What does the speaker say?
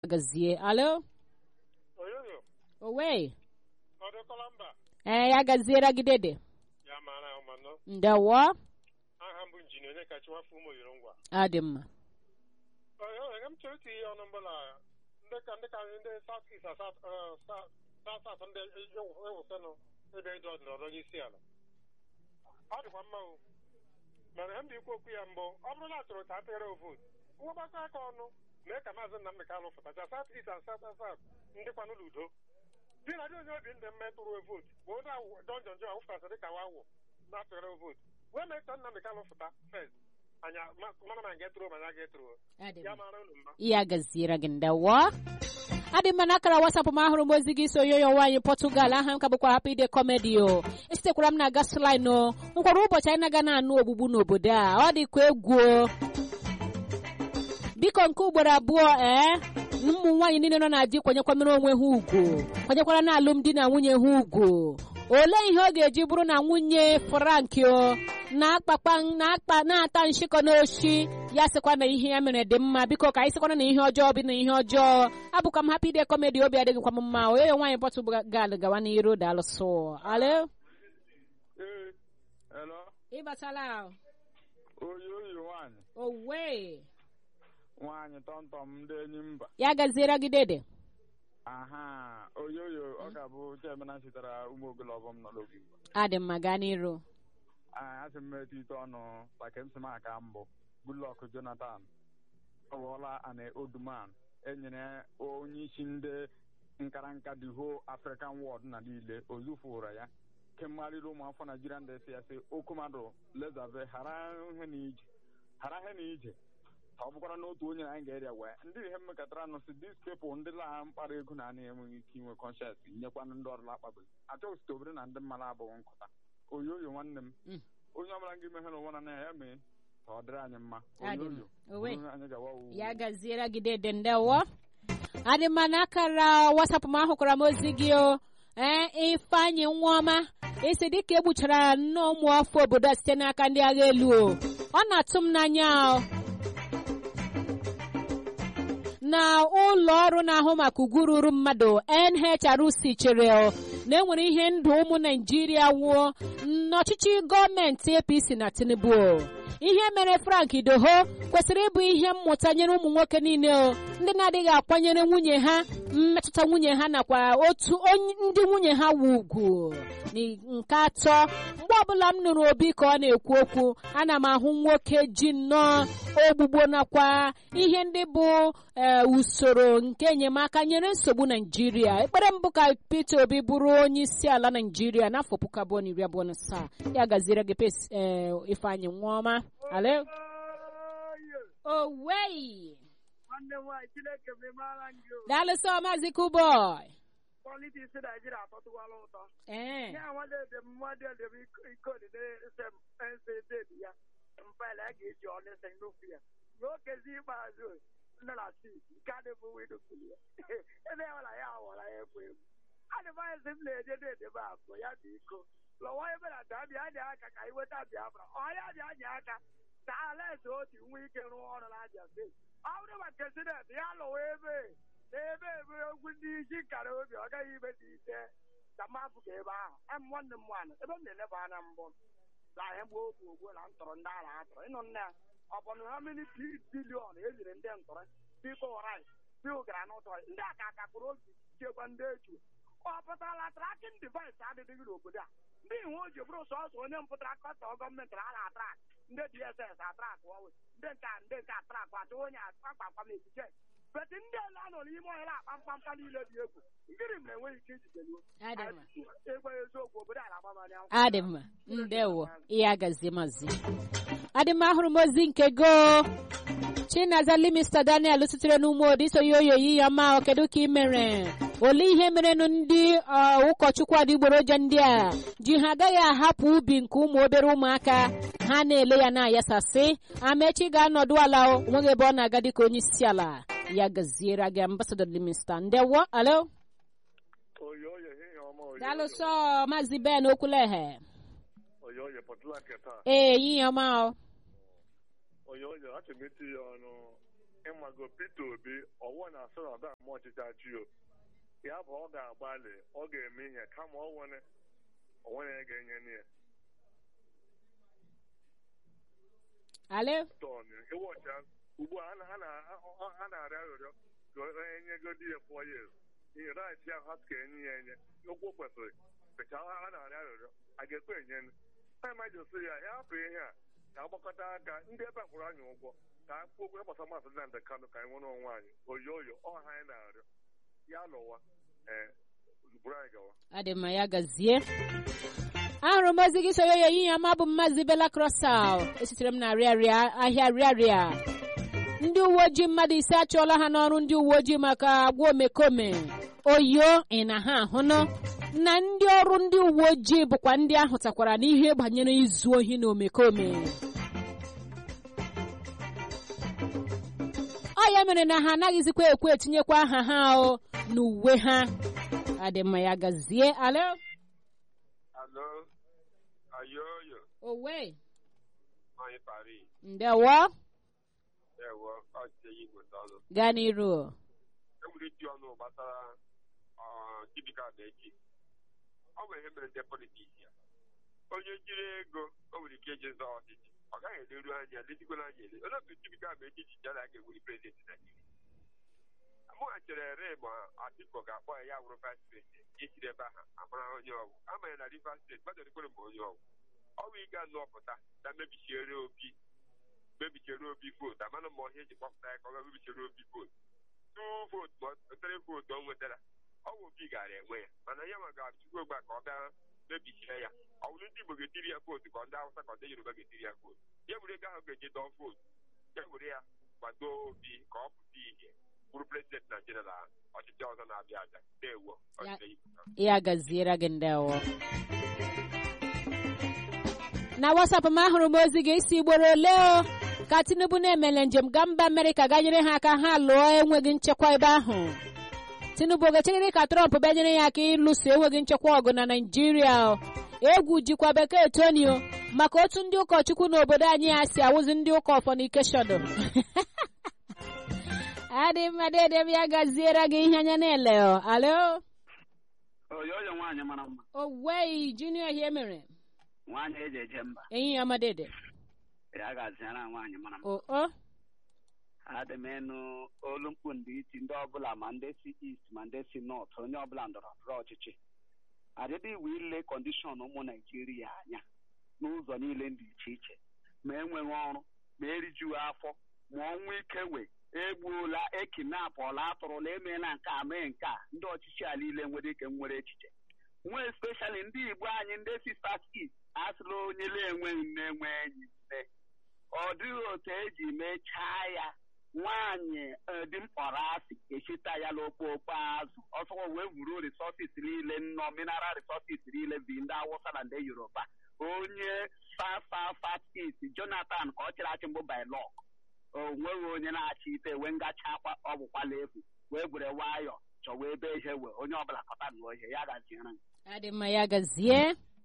gazie alo oyoyo owe ọ dịkọla mba ee ya gaziere gị dede ya mara ahụ manọ ndewo aha mbụ injinia onye kachi nwafọ ụmụ oyiri ngwa ọ dị mma oyoyo m chọrọ iti ihe ọnụ mbụla ndị ka ndị ka ndị south east south south south ndị ewusenụ ebe ịdụ ọdịnọdụ onye isi ala ọ dịkwa mma o mana ihe m dị ikwu okwu ya mbụ ọ bụrụ na a chọrọ ka a tụnyere vootu mwebakọ aka ọnụ mee ka maazị Nnamdị Kanụ fụtacha south east and south south ndị kwanụ n'udo di na dị onye obi ndị mme tụrụ vootu bụ onye donjon jon wụfụtasị dịka wawụ na-atụnyere vootu wee mee ka Nnamdị Kanụ fụta fes anya mana ma ga etụrụ ma ya ga-etụrụ ya mara unu mma ya gaziere gị ndewo adị mma n'akara wasapụ m ahụrụ m ozi gị so yoyo nwaanyị pọtụgal aha m ka bụkwa hapụ ide kọmedi o esitekwara m na gaslin o nkwara ụbọchị anyị na-aga na-anụ ogbugbu n'obodo a ọ dịkwa egwu o. biko nke ugboro abụọ ee ụmụ nwaanyị niile nọ na di kwanyekwamere onwe ha ugwu kwanyekwara na alụmdi na nwunye ha ugwu olee ihe ọ ga-eji bụrụ na nwunye frank o na-akpakpa na-akpa na-ata nshịkọ n'oshi ya sịkwa na ihe ya mere dị mma biko ka anyị sịkwana na ihe ọjọọ bụ na ihe ọjọọ abụkwa m hapụ ide kọmedi obi adịghịkwa m mma onye nwaanyị pọtụ gal gawa n'iru daalụsụ alo Ee, hello. ịbatala Oyi oyi nwaanyị. owe Nwaanyị tọmtọm ndị enyi mba. ya gaziere gị dede Aha, oyi oyi ọ ga-abụ Chemena sitere ụmụ ogologo m nọ n'obi. adị mma gaa n'iru Anyị asị m metụ ite ọnụ maka m sị m aka mbụ. Goodluck Jonathan. Ọ bụrụla an oduman enyere onye isi ndị nkara nka the whole African world na niile ozufụra ya kemgharịrị ụmụafọ Naijiria ndị si ya sị okwu mmadụ lezave hara ihe na ije hara ihe na ije ka ọ bụkwara n'otu onye na anyị ga-erịa wee ndị ihe mmekọtara nụ si dis pepụl ndị lagha mkpara ego na anaghị enweghị ike inwe kọnshens nyekwanụ ndị ọrụ akpabiri achọghị site obere na ndị mmadụ abụghị nkụta oyi oyo nwanne m Mm. onye ọbụla gị mehere onwe na ya mee ka ọ dịrị anyị mma Adị oyi mma. oyo Owe. bụrụ anyị gawa owuwu. ya gaziere gị dede ndewo adị mma n'akara wasapụ m ahụkwara m ozi gị o ee ifeanyị nwaọma isi dịka egbuchara nnọọ ụmụ afọ obodo a site n'aka ndị agha elu o ọ na-atụ m n'anya o na ụlọ ọrụ na-ahụ maka ugwu ruru mmadụ NHRC chere o na enwere ihe ndụ ụmụ Naịjirịa nwụọ n'ọchịchị gọọmenti APC na Tinubu o. ihe mere Frank Idoho kwesịrị ịbụ ihe mmụta nyere ụmụ nwoke niile o ndị na-adịghị akwanyere nwunye ha mmetụta nwunye ha nakwa otu onye ndị nwunye ha wu ugwu nke atọ mgbe ọbụla m nụrụ obi ka ọ na-ekwu okwu ana m ahụ nwoke ji nnọọ ogbugbo nakwa ihe ndị bụ ee usoro nke enyemaka nyere nsogbu naijiria ekpere mbụ ka peter obi bụrụ onye isi ala naijiria n'afọ puku abụọ na iri abụọ na asaa ya gaziere gị pes ee ifeanyị nwaọma ale owei nwanne m nwaanyị chineke memara gị o daalụsọ maazị kuboy politiks naijiria atọtụkwala ụtọ ee ya nwadị edem mmadụ edem iko dị ya mfaịlụ a ga-eji ọnịsa n'okwu ya n'okezi ikpeazụ nne na sik nke a dịbụ widokili ya ebe ya nwara ya awara ya egwu egwu adịvaịsị m na-eje na-edebe abụọ ya bụ iko lọwa ebe na da bịa dị aka ka iweta biafra ọya bịa nye aka ka alaeze otu nwee ike rụọ ọrụ na abịa steeti ọ bụrụ ma president ya lụwa ebe na ebe ebe egwu ndị isi nkara obi ọ gaghị ime dị ise ka mafụ ka ebe ahụ em nwanne m nwaanyị ebe m na-eleba anya mbụ na ihe gbuo ogbu ogbu na ntọrọ ndị a na-atọrọ ịnụ nne ya ọ bụ na ha mini bilion enyere ndị ntọrọ biko rit bil gara n'ụtọ ndị a ka akakpụrụ obi chekwa ndị eju ọ pụtara trakin device adịghị n'obodo a ndị iwu o ji bụrụ sọsọ onye mpụtara kọtọ gọọmenti a na-atrak ndị dss atrak ọwe ndị nke a ndị nke atrak achọ onye akpakpam echiche beti ndị ele anọ n'ime ọhịa akpa mkpamkpa niile dị egwu nkiri m na-enweghị ike ijideluo ịgwa eziokwu obodo a na-agbamanya adị mma ndewo ihe agazie mazi adị mma ahụrụ m ozi nke go chinazali mr daniel sitere n'ume odi so ya oyoyi ya ma kedu ka ị mere olee ihe merenụ ndị ụkọchukwu adịgboroja ndị a ji ha agaghị ahapụ ubi nke ụmụ obere ụmụaka ha na-ele ya na-ayasasị amechi ga-anọdụ ala onweghị ebe ọ na-aga dịka onye isi ala ya gaziere gị ambasadọ limista ndewo alo oyo oyo ehihie ọma oyo daalụsọ maazị ben okwuleghe oyo oyo pọtụla nke taa ee ehihie ọma o oyo oyo achọrọ m iti ya ọnụ ịmago Peter Obi ọwụ na asọ na ọda ama ọchịchị achị o ya bụ ọ ga-agbalị ọ ga-eme ihe kama ọ nwere onwere ya ga-enye ya ale tọn ịwọcha ugbu a a na- a na- a na-arịọ arịrịọ ka onye nyegodi ya four years ihe rait ya ha ka enye ya enye okwu kwesịrị pecha a na-arịọ arịrịọ a ga-ekwe enye a majosi ya ya hapụ ihe a ka agbakọta aka ndị ebe a kwụrụ anyị ụgwọ ka a kwuo okwu gbasara masị Nnamdị Kanụ ka anyị nwere onwe anyị oyi oyo ọha anyị na-arịọ ya lụwa ee buru anyị gawa adị mma ya gazie ahụrụ m ozi gị soro ya ehihie ọma bụ mmazi bela krosal esitere m na rịarịa ahịa rịarịa ndị uwe ojii mmadụ ise achụọla ha n'ọrụ ndị uwe ojii maka agwa omekome oyo ị na ha ahụnụ na ndị ọrụ ndị uwe ojii bụkwa ndị ahụtakwara n'ihe banyere izu ohi na omekome ọ ya mere na ha anaghịzikwa ekwe etinyekwa aha ha o n'uwe ha adị mma ya gazie alo Alo, ayoyo, owe anyị Paris, ndewo ewo, ọchịchị Igbo tọnụ. gaa n'iru Enwere iti ọnụ gbasara Chibika echi. Ọ bụ ihe mere ndị politiks ya. Onye jiri ego, o nwere ike ije zọọ ọchịchị. Ọ gaghị eleru anya, lezikwala anya ele. Olee otu Chibika echi ji jara a ga-ewuli prezidenti Naijiria? Mụnwa chere re ma Atiku ga-akpọ ya ya wụrụ vice president echiri ebe ahụ amara onye ọgwụ amanya na Rivers steeti mmadụ ekwere ma onye ọgwụ ọ bụ ịga nọpụta na mebichiere obi mebichiere obi vootu amana ma ọhịa eji kpọpụta ya ka ọ ga mebichiere obi vootu tu vootu ma ọ tere vootu o nwetara ọ bụ obi gara enwe ya mana ya ma ga-achụkwa ogbe a ka ọ bịa mebichie ya ọ bụrụ ndị Igbo ga-etiri ya vootu ka ndị Hausa ka ndị Yoruba ga-etiri ya vootu ya were ego ahụ ga-eji dọọ vootu ya were ya gbado obi ka ọ pụta ihe bụrụ prezidenti Naijiria na ọchịchị ọzọ na-abịa abịa ndewo ọchịchị Igbo ya gaziere gị ndewo na wasapụ m ahụrụ m ozi gị isi gboro ole o ka tinubu na-emele njem gaa mba amerịka ga nyere ha aka ha lụọ enweghị nchekwa ebe ahụ tinubu ga-echere ka trọmp bịa nyere ya aka ịlụso enweghị nchekwa ọgụ na naijiria egwu jikwa bekee tonio maka otu ndị ụkọchukwu n'obodo anyị a si awụzi ndị ụka ọfọnikeshọn adị mma dede m ya gaziere gị ihe anya na-ele o alo oyoyo nwaanyị mara mma owei junior ihe mere nwaanyị eji eje mba ehihie ọma dede ya gaziara nwaanyị mara mma o o adị m ịnụ olu mkpu ndị iti ndị ọbụla ma ndị si east ma ndị si nọt onye ọbụla ndọrọ ndọrọ ọchịchị adịdị iwu ile kọndishọn ụmụ naijiria anya n'ụzọ niile dị iche iche ma enweghị ọrụ ma erijughị afọ ma ọnwụ ike wee egbuola ekinapụọla atụrụla emeela nke a mee nke a ndị ọchịchị a niile nwere ike nwere echiche nwee speshali ndị igbo anyị ndị si saskis asịla onye na-enweghị nne enwe enyi nne ọ dịghị otu eji mechaa ya nwaanyị dị mkpọrọ asị echita ya n'okpokpo azụ ọsọkwa wee wuru resources niile nnọọ mineral resources niile bi ndị awụsa na ndị yoruba onye fafafatis jonathan ka ọ chịrị achị mbụ bailọk o nweghị onye na-achị ite wee ngacha akwa ọ bụkwala efu wee gwere nwayọ chọwa ebe ihe wee onye ọbụla kọta nụọ ihe ya gaziere m adị mma ya gazie